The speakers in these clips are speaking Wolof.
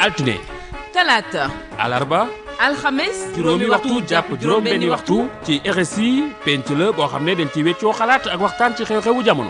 altine talaata alarba alxames juróomi waxtu jàpp juróom benni waxtu ci RSI penc la boo xam ne dañ ci weccoo xalaat ak waxtaan ci xew-xewu jamono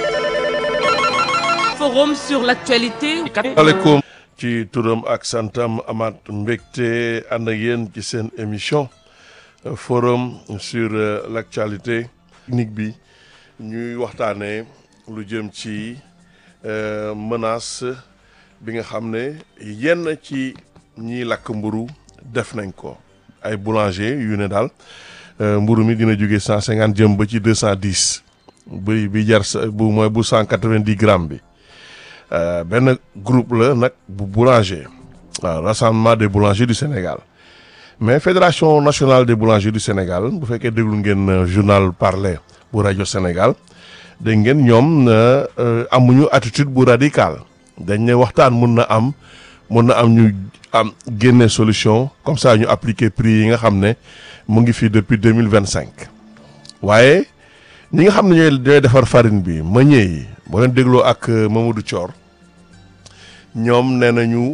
forum sur l'actualité aleykum ci turam ak santam amaat mbégte ànd ak yéen ci seen émission euh, forum sur euh, l'actualité technique bi ñuy waxtaanee lu jëm ci euh, menace bi nga xam ne yenn ci ñiy lakk mburu def nañ ko ay boulanger yu ne daal mburu mi dina jóge cent cinquante jëm ba ci deux cent dix bi bi jar sa bu mooy bu cent quatre-vingt-dix grammes bi Euh, benn groupe la nag bu boulanger waaw rassemblement des boulangers du Sénégal mais fédération nationale des boulangers du Sénégal bu fekkee déglu ngeen euh, journal parler bu rajo Sénégal dégg ngeen ñoom euh, amuñu attitude bu radicale dañ ne waxtaan mun na am mun na am ñu am génne solution comme ça ñu appliquer prix yi nga xam ne mu ngi fii depuis deux mille vingt cinq waaye ñi nga xam ne ñooy ñooy defar farine bi meññee yi boo leen dégloo ak Mamadou Thior ñoom nee nañu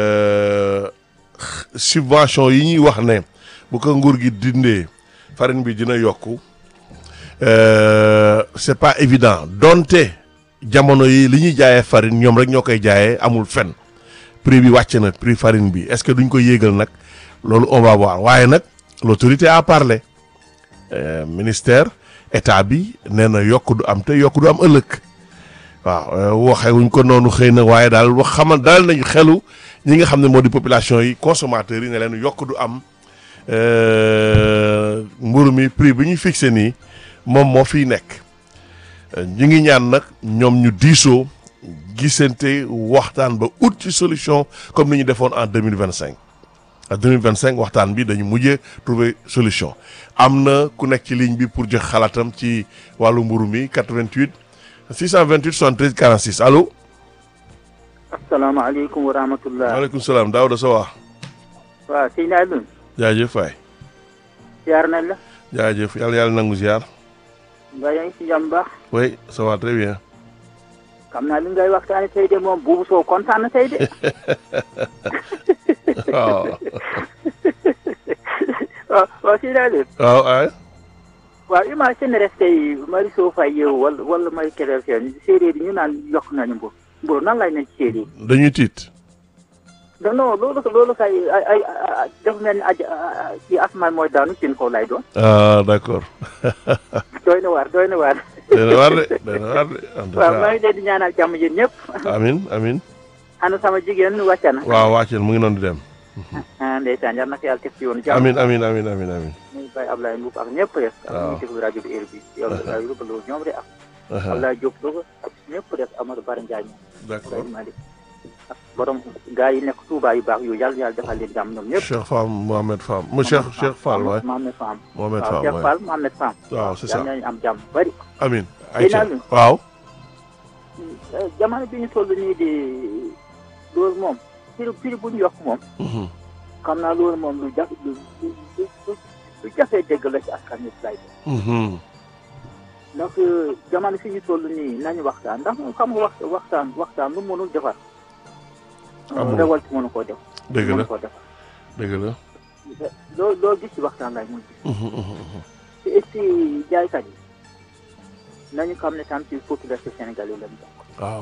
subvention yi ñuy wax ne bu ko nguur gi dindee farine bi dina yokku c'est pas évident donte jamono yi li ñuy jaayee farine ñoom rek ñoo koy jaayee amul fen prix bi wàcc na prix farine bi est-ce que duñ ko yéegal nag loolu on va voir waaye nag l'autorité a parlé euh, ministère état bi nee na yokk du am te yokk du am ëllëg waaw waxewuñ ko noonu xëy na waaye daal wax xamal daal nañu xelu ñi nga xam ne moo di population yi consommateurs yi ne leen yokk du am mburu mi prix bi ñu fixé nii moom moo fiy nekk ñu ngi ñaan nag ñoom ñu diisoo gisante waxtaan ba ut ci solution comme ni ñu defoon en deux mille vingt cinq en deux mille vingt cinq waxtaan bi dañu mujjee trouver solution am na ku nekk ci ligne bi pour jox xalaatam ci wàllu mburu mi 88 628 73 46 allo. asalaamaaleykum wa rahmatulah. maaleykum salaam Daouda Sow. waaw sëñ Alioune. jaajëf waay. ziar nañ la. jaajëf yàlla yàlla nangu ziar. mbaa yaa ngi si jàmm baax. oui ça va très bien. xam naa li ngay waxtaanee tey de moom buubu soo kontaan na tey de. waaw. waaw waaw sëñ Alioune. waaw ay. waaw imagine rek tey Mariso Faye yow wala wala Marie Kébé Sène séeréer yi ñu naan yokk nañu mburu mburu nan lay nañ ci séeréer yi. dañuy tiit. non non loolu loolu kay ay ay ay dafa mel ni aj ci asmaan mooy daanu seen kaw lay doon. ah d'accord. doy na waar doy na waar. doy na waar de doy na waar de. en tout waaw maa cas ngi leen di ñaanal jàmm yéen ñëpp. amin amin ana sama jigéen wàcc na. waaw wàcceel mu ngi noonu di dem. ah ndeysaan yal na ko yàlla teg ci yoonu jàmm. amin amin amin amin amin. muy Baye Ablaye Mbuub ak ñëpp rek. waaw ak ñuy déglu rajo bi heure bi yow la yóbbu loolu ñoom rek ak Aha, Ablaye Diop Louga ak ñëpp rek Amadou Bara Ndiaye ñoom. d'accord Baye Malick ak borom gars yi nekk Touba yu baax yooyu yàlla yàlla defal leen jàmm ñoom ñëpp. Cheikh Fall Mohamed Fall mu Cheikh Cheikh Fall waay Mohamed Fam. Mohamed waaw Fall Cheikh waay Fall Mohamed Fam. waaw c'est ça yàlla nañu am jàmm bari. amin Seyna ayca Alioune. waaw jamono bi ñu toll nii di loolu moom prix prix bu ñu yokk moom. Mhm. xam naa loolu moom lu jafe lu lu lu lu jafee dégg la ci askan wi lay doon. Mhm. donc jamono fi ñu toll nii nañu waxtaan ndax moom xam nga wax waxtaan waxtaan lu mënul defar. Amul. rewal ci mënu koo def. dëgg la mënu koo defar. dëgg la loo loo gis ci waxtaan lay mujj. Mhm, mhm, mhm. te et puis jaaykat yi nañu xam ne tam ci population sénégalaise lañu bokk. waaw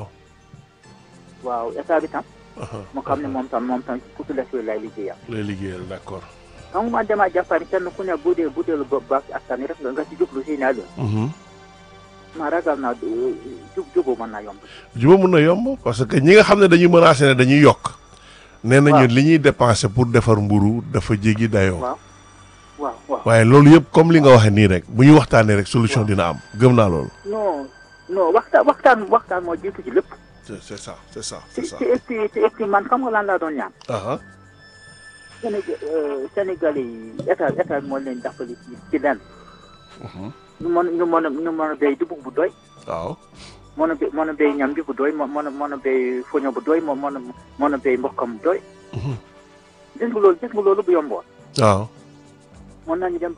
waaw état bi tam aha, mu xam ne aha. moom tam moom tam ci population lay liggéeyam. lay liggéeyal d'accord xam nga man damaa jàpp ne kenn ku ne bu dee bu dee lu baax ci askan wi rek nga nga ci jublu si naa leen. Mhm. ma ragal naa du- jub juboo mën naa yomb. juba mun na yomb parce que ñi nga xam ne dañuy menacé ne dañuy yokk nee nañu Waaw. li ñuy dépensé pour defar mburu dafa jéggi dayoo waaw waaw waaw. waaye loolu yëpp comme li nga waxee nii rek bu ñu waxtaanee rek solution dina am gëm naa loolu non non waxtaan waxtaan waxtaan moo jiitu ci lépp. c'est c'est ça c'est ça te c'est ça te et puis te et puis man xam nga lan laa doon ñaan. aha Sénégal Sénégalais yi état état moo leen jàppale ci ci lenn. Mhm. ñu mën ñu mën a ñu mën a béy dugub bu doy. waaw mën a bé mën a béy ñam bi bu doy mën a mën a béy foño bu doy mën a mën a béy mbokkam bu doy. Mhm. gis nga loolu gis nga loolu bu yomboon. waaw mën nañu dem